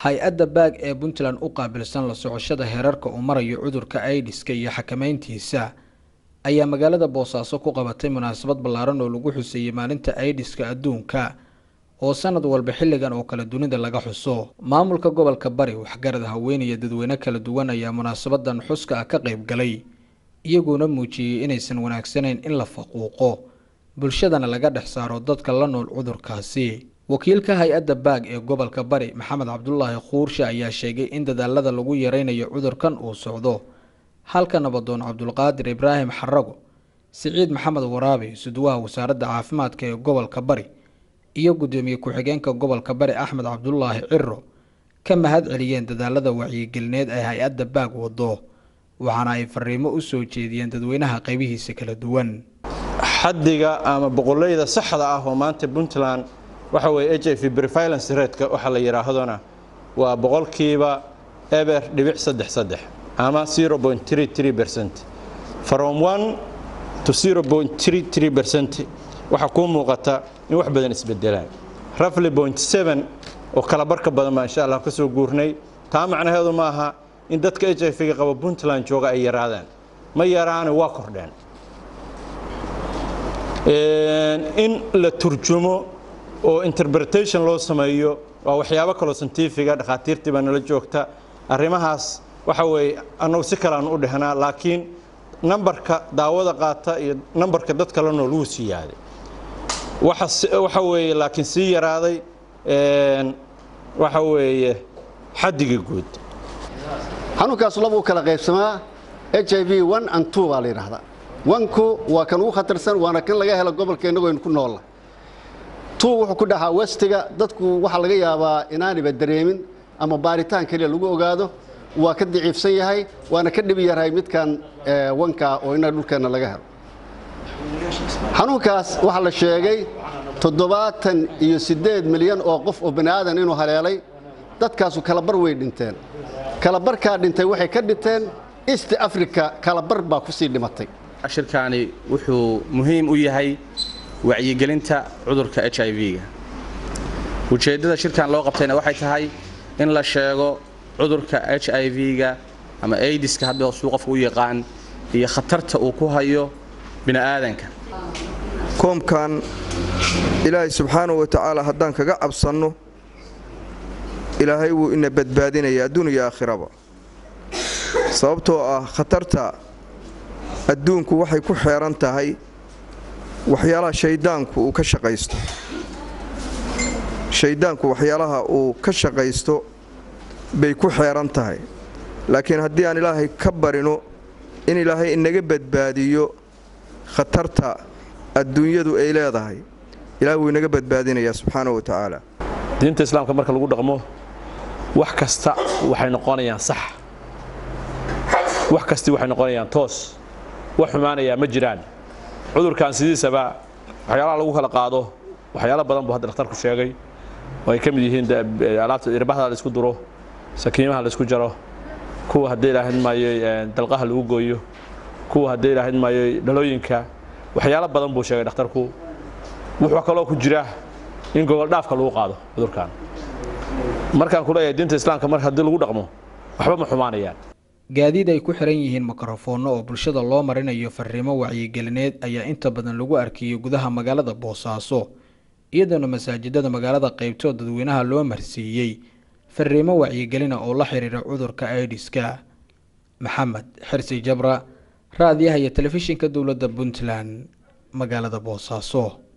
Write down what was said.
hay-adda baag ee puntland u qaabilsan la socoshada heerarka uu marayo cudurka aidiska iyo xakameyntiisa ayaa magaalada boosaaso ku qabatay munaasabad ballaaran oo lagu xuseeyey maalinta aidiska adduunka oo sanad walba xilligan oo kale dunida laga xuso maamulka gobolka bari waxgarad haweenaya dadweyne kala duwan ayaa munaasabadan xuska ah ka qayb galay iyagoona muujiyey inaysan wanaagsanayn in la faquuqo bulshadana laga dhex saaro dadka la nool cudurkaasi wakiilka hay-adda baag ee gobolka bari maxamed cabdulaahi khuurshe ayaa sheegay in dadaalada lagu yareynayo cudurkan uu socdo halka nabadoon cabdulqaadir ibraahim xarago siciid maxamed waraabe suduwaha wasaaradda caafimaadka ee gobolka bari iyo guddoomiye ku-xigeenka gobolka bari axmed cabdulaahi ciro ka mahad celiyeen dadaalada wacyigelineed ee hay-adda baag wado waxaana ay fariimo u soo jeediyeen dadweynaha qaybihiisa kala duwan xaddiga ama boqolleyda saxda ah oo maanta puntland waxa weeye h i v previlence ratka waxaa la yidhaahdona waa boqolkiiba eber dhibic saddex saddex ama zero point three three percent from one to zero point three three percent waxaa kuu muuqata in wax badan isbedelaan rafly point seven oo kala barka badan baa insha allah ka soo guurnay taa macnaheedu ma aha in dadka h i v-ga qaba puntland jooga ay yaraadaan ma yaraane waa kordheen in la turjumo oo interpretation loo sameeyo waa waxyaabo kaloo santifiga dhakhaatiirtii baa nala joogta arrimahaas waxa weeye annagu si kale aanu u dhehnaa laakiin nambarka daawada qaata iyo nambarka dadka la nool wuu sii yaaday waxa weeye laakiin sii yaraaday waxa weeye xaddiga guud xanuunkaas laba u kala qaybsamaa h i v one and two baa la yidhaahdaa wanku waa kan ugu khatarsan waana kan laga helo gobolka innagu aynu ku noolla tuu wuxuu ku dhaxaa westiga dadku waxaa laga yaabaa inaaniba dareemin ama baaritaan keliya lagu ogaado waa ka daciifsan yahay waana ka dhibi yahay midkan wanka oo inna dhulkeenna laga helo xanuunkaas waxaa la sheegay toddobaatan iyo siddeed milyan oo qof oo bani aadan inuu haleelay dadkaasu kalabar way dhinteen kalabarkaa dhintay waxay ka dhinteen east africa kalabar baa ku sii dhimatay shirkaani wuxuu muhiim u yahay wacyigelinta cudurka h i v-ga ujeeddada shirkan loo qabtayna waxay tahay in la sheego cudurka h i v-ga ama aidiska hadda suu qofka u yaqaan iyo khatarta uu ku hayo bini'aadanka koomkan ilaahay subxaanahu wa tacaala haddaan kaga cabsanno ilaahay wuu ina badbaadinaya adduun iyo aakhiraba sababtoo ah khatarta adduunku waxay ku xeeran tahay waxyaalaha shayddaanku uu ka shaqaysto shayddaanku waxyaalaha uu ka shaqaysto bay ku xeeran tahay laakiin haddii aan ilaahay ka barino in ilaahay inaga badbaadiyo khatarta adduunyadu ay leedahay ilahay wuu inaga badbaadinayaa subxaanahu wa tacaala diinta islaamka marka lagu dhaqmo wax kasta waxay noqonayaan sax wax kastii waxay noqonayaan toos wax xumaanayaa ma jiraan cudurkan sidiisaba waxyaalaha lagu kala qaado waxyaalo badan buu hadda dhakhtarku sheegay oo ay ka mid yihiin alaabta irbahda la isku duro sakiimaha la isku jaro kuwa haddii ilaahin maayo dalqaha lagu gooyo kuwa haddii ilaahin maayo dhalooyinka waxyaalo badan buu sheegay dhakhtarku wuxuu kaloo ku jira in gogoldhaafka lagu qaado cudurkan markaan ku leeyahay diinta islaamka mar haddii lagu dhaqmo waxba ma xumaanayaan gaadiid ay ku xiran yihiin mikrofoonno oo bulshada loo marinayo fariimo wacyigelineed ayaa inta badan lagu arkiyey gudaha magaalada boosaaso iyadoona masaajidada magaalada qaybtood dadweynaha loo marsiiyey fariimo wacyigelina oo la xiriira cudurka aidiska maxamed xirsi jabra raadiyaha iyo telefishinka dowladda puntland magaalada boosaaso